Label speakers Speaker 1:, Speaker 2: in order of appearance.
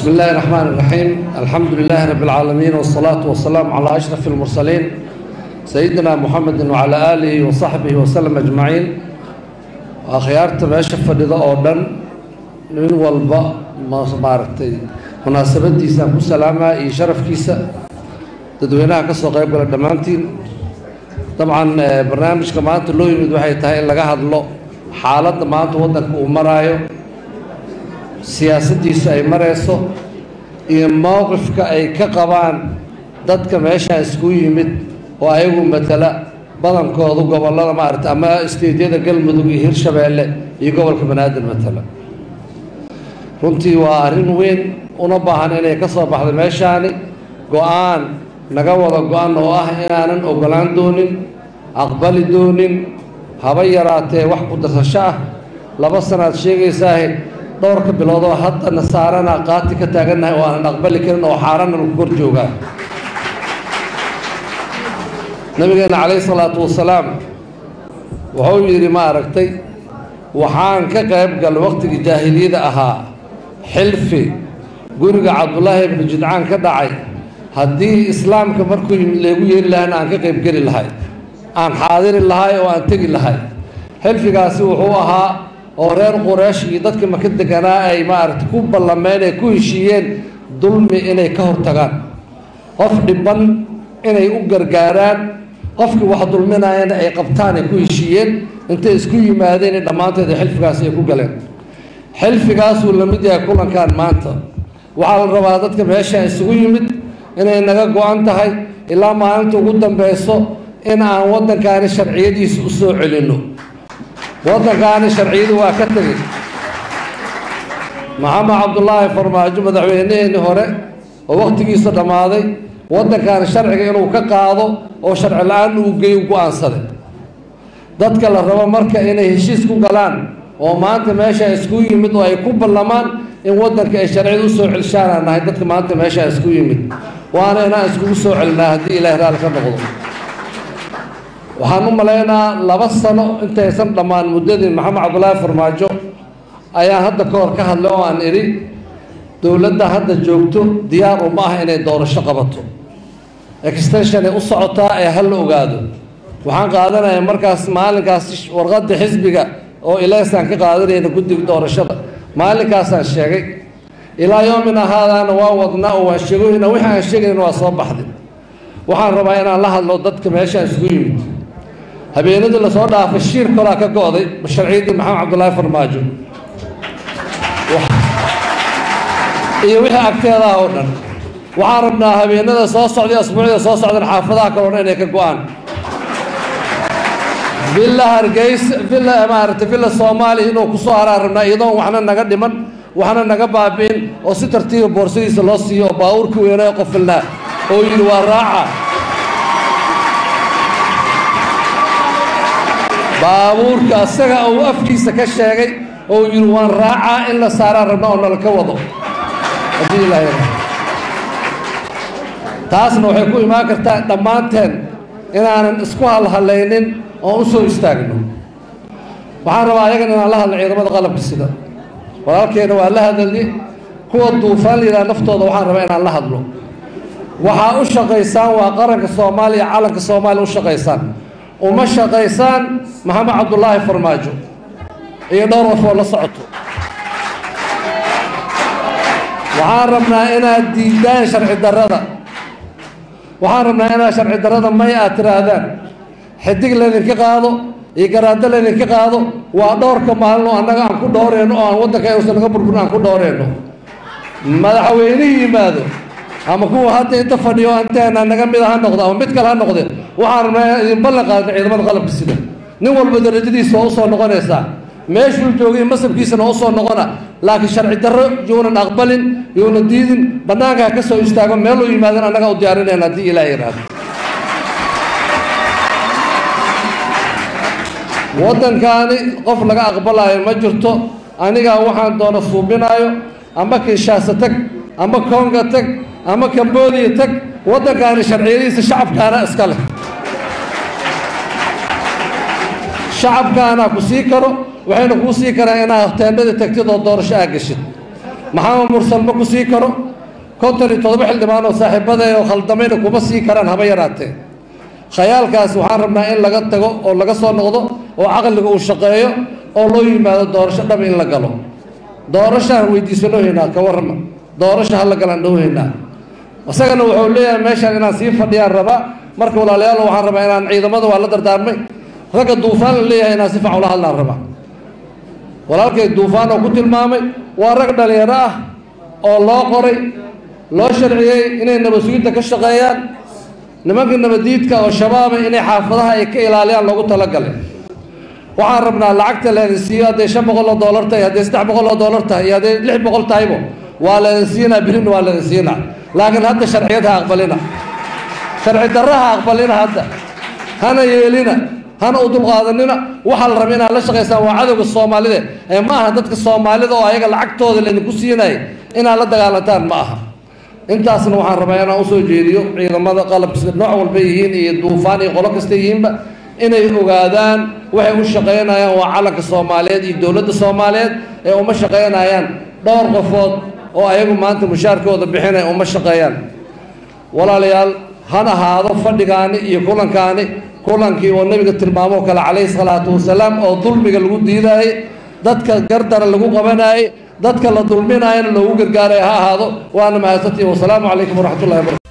Speaker 1: بسم الله الرحمن الرحيم الحمد لله رب العالمين والصلاة والسلام على أشرف المرسلين سيدنا محمد وعلى آله وصحبه وسلم أجمعين أخيارت ماشا فديدا أوردن من والبا ما مارتي مناسبة ديسا كسلامة إي شرف كيسا تدوينها كسو قيب قال دمانتين طبعا برنامج كمان لو يمد waxay tahay in laga hadlo xaaladda maanta waddanka uu maraayo siyaasaddiisu ay marayso iyo mowqifka ay ka qabaan dadka meeshaa isku yimid oo ayagu matala badankoodu gobollada maarata ama isteedyada galmudug iyo hirshabeelle iyo gobolka banaadir matala runtii waa arrin weyn una baahan inay ka soo baxdo meeshaani go-aan naga wada go-an oo ah inaanan ogolaan doonin aqbali doonin haba yaraatee wax ku darsasho ah laba sanaad sheegaysaahe dhowrka biloodoo haddana saarana qaati ka taagannahay oo aanan aqbali karin oo xaarana lagu kor joogaa nabigeena calayhi salaatu wasalaam wuxuu yidhi ma aragtay waxaan ka qayb galay waqtigii jaahiliyada ahaa xilfi guriga cabdullaahi ibnu jidcaan ka dhacay haddii islaamka markuu yimid leegu yeeri lahayna aan ka qayb geli lahay aan xaadiri lahay oo aan tegi lahay xilfigaasi wuxuu ahaa oo reer quraysh iyo dadkii maka deganaa ay maaragtay ku ballameen ay ku heshiiyeen dulmi inay ka hortagaan qof dhiban inay u gargaaraan qofkii wax dulminayana ay qabtaan ay ku heshiiyeen intay isku yimaadeen dhammaanteed xilfigaasi ay ku galeen xilfigaasuu la mid yahay kulankan maanta waxaa la rabaa dadka meesha isugu yimid inay naga go-an tahay ilaa maalinta ugu dambeyso in aan waddankaani sharciyadiisa u soo celinno waddankaani sharciyadu waa ka tegey maxamed cabdulaahi farmaajo madaxweyneheenii hore oo wakhtigiisa dhammaaday waddankaani sharciga inuu ka qaado oo sharci la-aan uu geeyo go-aansaday dadka la rabo marka inay heshiis ku galaan oo maanta meesha isku yimid oo ay ku ballamaan in waddanka ay sharciyada u soo celshaanaan nahay dadka maanta meesha isku yimid waana inaan iskugu soo celinaa haddii ilaahay raalli ka noqdo waxaan u malaynaa laba sano intaysan dhammaan muddadii maxamed cabdulaahi farmaajo ayaan hadda ka hor ka hadlay oo aan idhi dowladda hadda joogto diyaar uma ah inay doorasho qabato extensionay u socotaa ee ha la ogaado waxaan qaadanaya markaas maalinkaas warqadda xisbiga oo ilaysaan ka qaadanayna guddiga doorashada maalinkaasaan sheegay ilaa yoomina haadaana waa wadnaa oo waan sheegoyna wixii aan sheegayna waa soo baxday waxaan rabaa inaan la hadlo dadka meeshaan isku yimid habeenadii lasoo dhaafay shiir kolaa ka go-day sharciyadii maxamed cabdulaahi farmaajo iyo wixii agteedaah oo dhan waxaan rabnaa habeenada soo socday asbuucda soo socdan xaafadaha kaleo dhan inay ka go-aan villa hargeysa villa maaragtay villa soomaaliya inuu kusoo haraan rabnaa iyadoon waxna naga dhiman waxna naga baabi'in oo si tartiiba boorsadiisa loo siiyo oo baabuurkii weynaa qofilnaa oo yidhi waa raaca baabuurka asaga uu afkiisa ka sheegay oo yidhi waan raacaa in la saaraan rabna oo nala ka wado haddii ilaahay taasna waxay ku imaan kartaa dhammaanteen inaanan isku halhalaynin oon u soo istaagno waxaan rabaa ayagan inaan la hadlo ciidamada qalabka sida walaalkeena waa la hadalni kuwa duufaan layidhaha naftooda waxaan rabaa inaan la hadlo waxaa u shaqaysaan waa qaranka soomaaliya calanka soomaaliya u shaqaysaan uma shaqaysaan maxamed cabdulaahi farmaajo iyo dhowr qof oo la socoto waxaan rabnaa inaad diidaan sharci darrada waxaan rabnaa inaad sharci darrada may aad tiraahdaan xidig laydinka qaado iyo garaado laydinka qaado waa dhowrka maalin oo annaga aan ku dhowreyno oo aan waddanka uusan naga burburin aan ku dhowreyno madaxweynihii yimaado ama kuwa hadda inta fadhiyo anteena naga mid ha noqdo ama mid kale ha noqde waxaan rabnaa inaan idin ballan qaadna ciidamada qalabka sida nin walba darajadiisa waa usoo noqonaysaa meeshuu joogay masabkiisana waa usoo noqona laakiin sharci darro yuunan aqbalin yuunan diidin bannaanka ha ka soo istaago meeluu yimaadan annaga u diyaarinayna haddii ilaah yidhaahdo waddankaani qof laga aqbalaayo ma jirto anigaa waxaan doona suubinaayo ama kinshaasa tag ama konga tag ama cambodia tag waddankaani sharciyadiisa shacabkaana iska leh shacabkaana ku sii karo waxayna kuu sii karaan inaad teendhada tagtid oo doorasho aa geshid maxamed mursal ma ku sii karo konton iyo toddoba xildhibaan oo saaxiibadee oo khaldamayna kuma sii karaan haba yaraatee khayaalkaas waxaan rabnaa in laga tago oo laga soo noqdo oo caqliga uu shaqeeyo oo loo yimaado doorasho dhab in la galo doorashaan weydiisano haynaa ka warrama doorasho hala galaan dhow haynaa isagana wuxuu leeyahay meeshaan inaan sii fadhiyaan rabaa marka walaalayaal waxaan rabaa inaan ciidamada waa la dardaarmay ragga duufaan la leeyahay inaan si facan ula hadlaan rabaa walaalkay duufaan oo ku tilmaamay waa rag dhalinyaro ah oo loo qoray loo sharciyey inay nabadsuginta ka shaqeeyaan nimanka nabadiidka oo shabaaba inay xaafadaha ay ka ilaaliyaan loogu talagalay waxaan rabnaa lacagta leedin siiyo hadday shan boqol oo doolar tahay hadday saddex boqol oo doolar tahay iyo hadday lix boqol tahaybo waa leedin siinaa birina waa leedin siinaa laakiin hadda sharciyad ha aqbalina sharci darra ha aqbalina hadda hana yeelina hana u dulqaadanina waxaa la raba inaad la shaqaysaan waa cadowga soomaalida ee ma aha dadka soomaalida oo ayaga lacagtooda laydinku siinaya inaad la dagaalantaan ma aha intaasna waxaan rabaa inaan usoo jeediyo ciidamada qalabka nooc walba yihiin iyo duufaan iyo qolo kasta yihiinba inay ogaadaan waxay u shaqaynayaan waa calanka soomaaliyeed iyo dowladda soomaaliyeed ee uma shaqaynayaan dhowr qofood oo ayagu maanta mushaarkooda bixinaya uma shaqeeyaan walaalayaal han ahaado fadhigaani iyo kulankaani kulankii oo nabiga tilmaamoo kale calayhi salaatu wasalaam oo dulmiga lagu diidaayey dadka gardara lagu qabanayey dadka la dulminaayana loogu gargaaray ha ahaado waana mahadsantihi wasalaamu calaykum waraxmatullahi wabarakatu